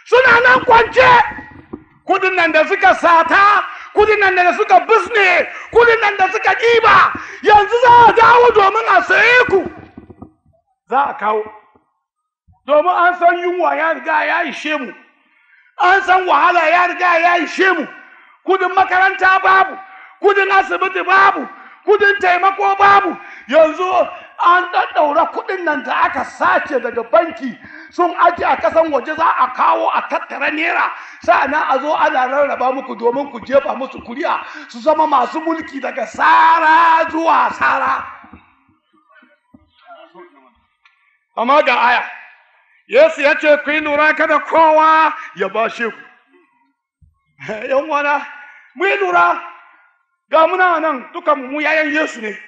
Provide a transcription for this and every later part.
suna nan kwance kudin nan da suka sata kudin nan da suka bisne kudin nan da suka ɗiba yanzu za a dawo domin a saye ku za a kawo domin an san yunwa ya riga ya ishe mu an san wahala ya riga ya ishe mu kudin makaranta babu kudin asibiti babu kudin taimako babu yanzu an ɗaɗɗaura kudin nan da aka sace daga banki sun aje a kasan waje za a kawo a tattara naira sa'annan a zo ana rarraba muku domin ku jefa musu kuri'a su zama masu mulki daga sara zuwa sara amma ga aya yesu ya ce ku yi lura kada kowa ya bashe ku yan wana mu yi lura ga muna nan dukan mu yayan yesu ne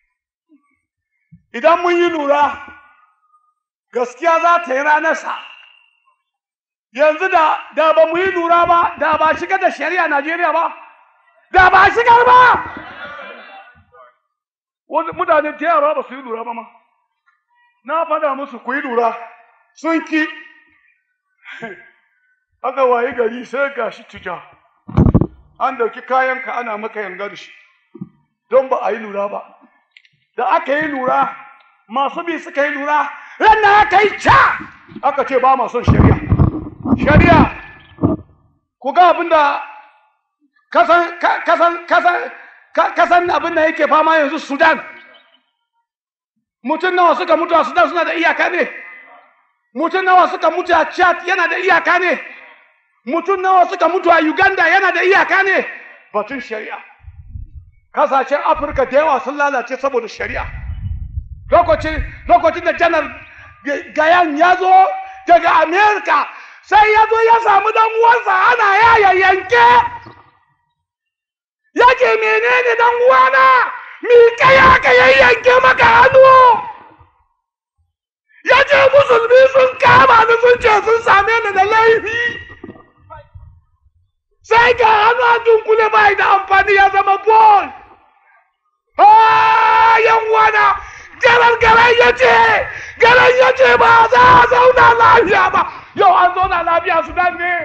idan mun yi lura gaskiya za ta yi ranarsa yanzu da da ba mu yi lura ba da ba shiga da shari'a Najeriya ba da ba shigar ba wani mutane da yawa ba su yi lura ba ma na faɗa musu ku yi lura sun ki aka wayi gari sai ga shi tija an dauki kayanka ana maka yanga da shi don ba a yi lura ba da aka yi lura masu bi suka yi lura ranar aka yi ca aka ce ba ma son shari'a shari'a ku ga abin da kasan kasan kasan kasan abin da yake fama yanzu sudan mutum nawa suka mutu a sudan suna da iyaka ne mutum nawa suka mutu a chad yana da iyaka ne mutum nawa suka mutu a uganda yana da iyaka ne batun shari'a kasashen afirka da yawa sun lalace saboda shari'a lokacin lokacin da janar gayan ya zo daga amerika sai ya zo ya samu dan uwansa ana yaya yanke yake menene dan uwana mi kaya ka yayyanke maka hannu ya ce musulmi sun kama ni sun ce sun same ni da laifi sai ga hannu a dunkule bai da amfani ya zama bol yan wana garan garan ya ce garan ya ce ba za a zauna lafiya ba yau an zauna lafiya su dan ne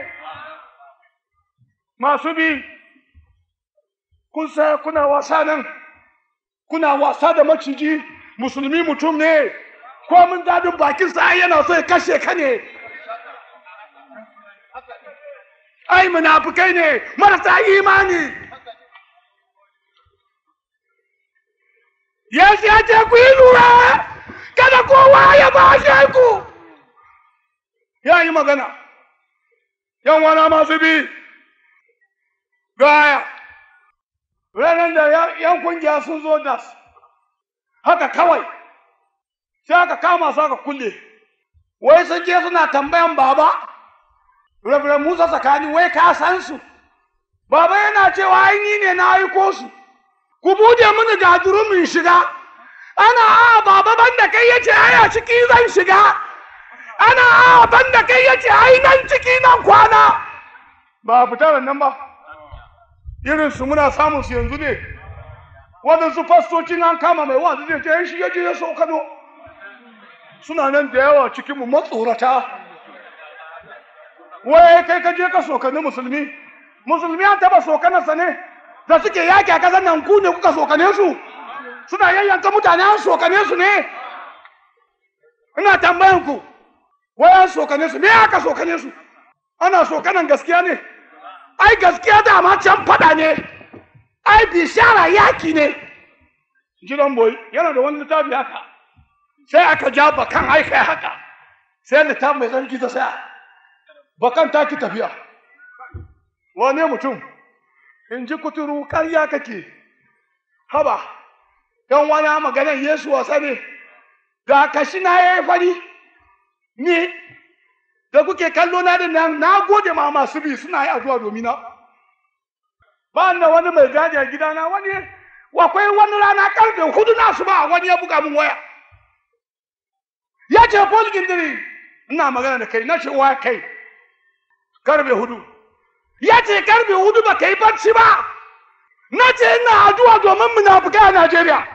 masu bi kun sa kuna wasa nan kuna wasa da maciji musulmi mutum ne ko mun dadin bakin sa yana so ya kashe ka ne ai munafukai ne marasa imani Yesu ya ce ku yi lura kada kowa ya bashe ku ya yi magana yan wana masu bi gaya ranar da yan kungiya sun zo da haka kawai sai aka kama su aka kulle wai sun je suna tambayan baba Reverend Musa tsakani wai ka san su baba yana cewa ai ne na aiko su ku bude mini gaduru min shiga ana a baba banda kai yace ai a ciki zan shiga ana a banda kai yace ai nan ciki nan kwana ba fita nan ba irin su muna samun su yanzu ne waɗansu fastocin an kama mai wanda zai ce shi ya je ya sokano suna nan da yawa cikin mu matsorata wai kai ka je ka sokani musulmi musulmi an taba sokanarsa ne da suke yaki a kasar nan ku ne kuka sokane su suna yayyanka mutane an sokane su ne ina tambayan ku wai an sokane su me aka sokane su ana sokanan gaskiya ne ai gaskiya dama can fada ne ai bishara yaki ne jiran boy yana da wani littafi haka sai aka ja bakan aika haka sai littafi mai zargi ta saya bakan ta ki tafiya wane mutum in ji kuturu karya kake haba yan wani maganar yesu wasa ne ga kashi na ya yi fari ni da kuke kallo na da nan na gode ma masu bi suna yi addu'a domin na ba da wani mai gadi a gidana wani akwai wani rana karfe hudu na su ba wani ya buga min waya ya ce Paul Gindiri ina magana da kai na ce wa kai karfe hudu ya ce karfe hudu ba ka yi barci ba na ce ina addu'a domin munafukai a Najeriya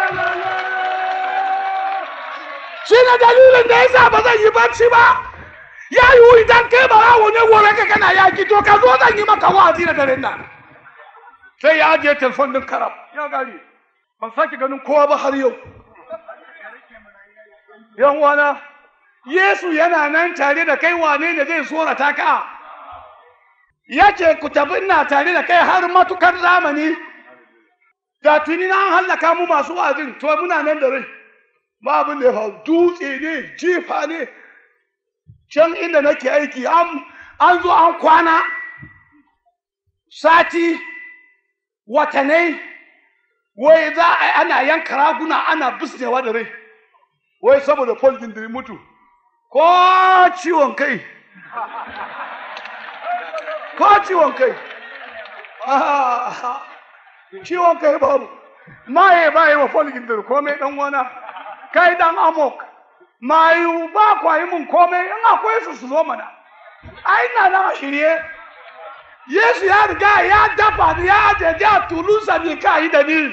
shi ne dalilin da yasa ba zan yi barci ba ya yiwu idan kai barawo ne gobe ka kana yaki to ka zo zan yi maka wa'azi da daren nan sai ya ajiye telefon din karab ya gari ban sake ganin kowa ba har yau yan wana yesu yana nan tare da kai wane ne zai tsorata ka ya ce ku tafi ina tare da kai har matukar zamani da tuni na hallaka mu masu wa'azin to muna nan da rai ba abin da ya faru dutse ne jifa ne can inda nake aiki an zo an kwana sati watanai wai za a ana yanka raguna ana bisnewa da rai wai saboda Paul gindiri mutu ko ciwon kai ko ciwon kai ciwon kai babu maye ba yi wa Paul gindiri komai dan wana kai dan amok mayu ba kwa yi mun komai in akwai su su zo mana ai na na shirye Yesu ya riga ya dafa ni ya ajeje a tulusa ne ka yi da ni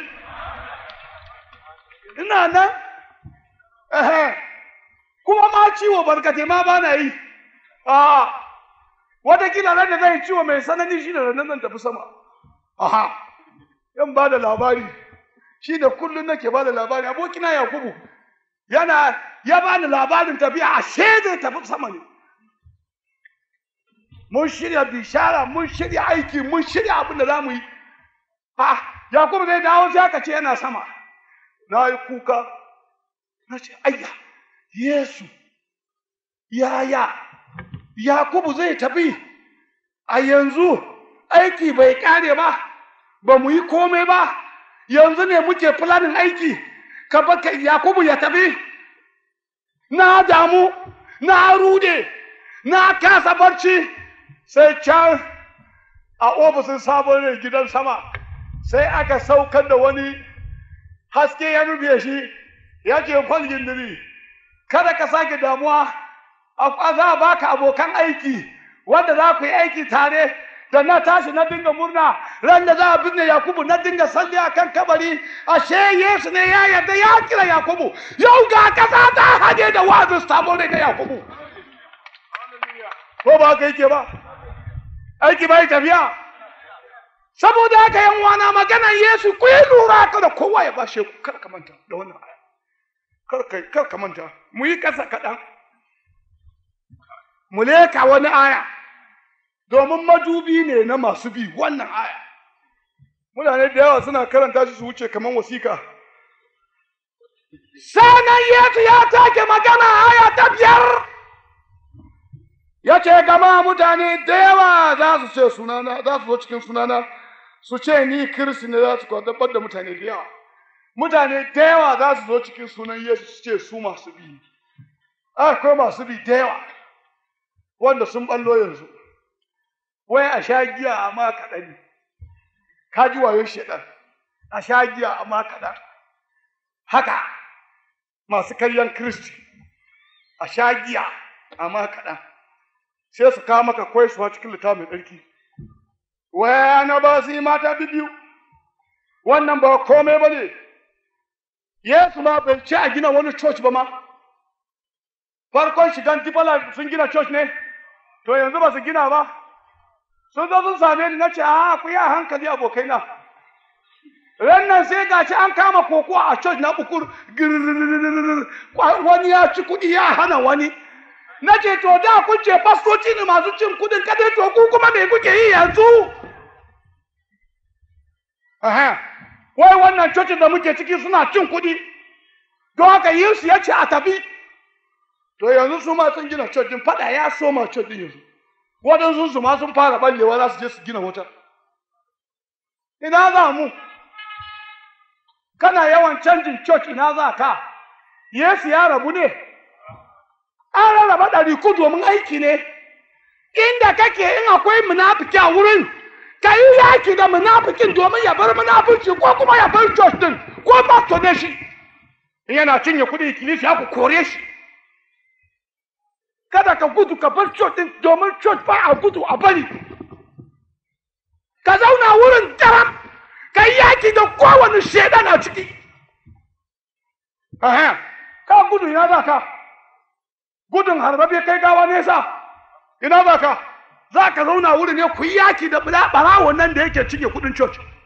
ina nan ehe kuma ma ciwo barkate ma ba na yi a watakila ran da zai ciwo mai sanani shi da nan zan tafi sama aha yan ba da labari shi da kullum nake ba da labari abokina yakubu yana ya ba ni labarin tafiya a zai tafi sama ne mun shirya bishara mun shirya aiki mun shirya abin da za mu yi ha yakubu zai dawo sai aka ce yana sama na yi kuka na ce ayya yesu yaya yakubu zai tafi a yanzu aiki bai kare ba ba mu yi komai ba yanzu ne muke fulanin aiki ka baka yakubu ya tafi na damu na rude na kasa barci sai can a ofisin sabon rai gidan sama sai aka saukar da wani haske ya rufe shi ya ce kwalgin diri kada ka sake damuwa a za a baka abokan aiki wanda za ku yi aiki tare da na tashi na dinga murna ran da za a binne yakubu na dinga salli a kan kabari ashe yesu ne ya yarda ya kira yakubu yau ga kasa ta haje da wazin sabon rai na yakubu ko ba ka yake ba aiki bai tafiya saboda haka yan wana maganan yesu ku yi lura kada kowa ya bashe ku kar ka manta da wannan aya kar ka kar ka manta mu yi kasa kaɗan mu leka wani aya domin madubi ne na masu bi wannan aya mutane da yawa suna karanta shi su wuce kamar wasika sanan yesu ya take magana aya ta biyar ya ce gama mutane da yawa za su ce sunana za su zo cikin sunana su ce ni kirsi ne za su kwantar da mutane da yawa mutane da yawa za su zo cikin sunan yesu su ce su masu bi akwai masu bi da yawa wanda sun ballo yanzu wai a sha giya amma kaɗan ne ka ji wayo shaɗan a sha giya amma kaɗan haka masu karyan kristi a sha giya amma kaɗan sai su kawo maka kwaisuwa cikin littafin tsarki waya na ba su yi mata biyu wannan ba komai ba ne yesu ma bai ce a gina wani church ba ma farkon shigan dibala sun gina church ne to yanzu ba su gina ba sun zo sun same ni na ce a ku yi a hankali abokaina ran nan sai gashi an kama koko a church na bukur wani ya ci kuɗi ya hana wani na ce to da kun ce fastoci ne masu cin kudin kadai to ku kuma me kuke yi yanzu aha wai wannan cocin da muke ciki suna cin kudi don haka yesu ya ce a tafi to yanzu su ma sun gina cocin fada ya soma cocin yanzu waɗansu su ma sun fara ballewa za su je su gina wata ina za mu kana yawan canjin church ina za ka yesu ya rabu ne an rarraba ɗari ku domin aiki ne inda kake in akwai munafiki a wurin ka yi yaki da munafikin domin ya bar munafici ko kuma ya bar church din ko pastor ne shi in yana cinye kuɗi ikilisi ya ku kore shi kada ka gudu ka bar church din domin church ba a gudu a bari ka zauna wurin daram ka yi yaki da kowane shaidan a ciki ka gudu ina za ka gudun harbabe kai gawa nesa ina za ka za ka zauna wuri ne ku yi yaki da barawon nan da yake cinye kudin church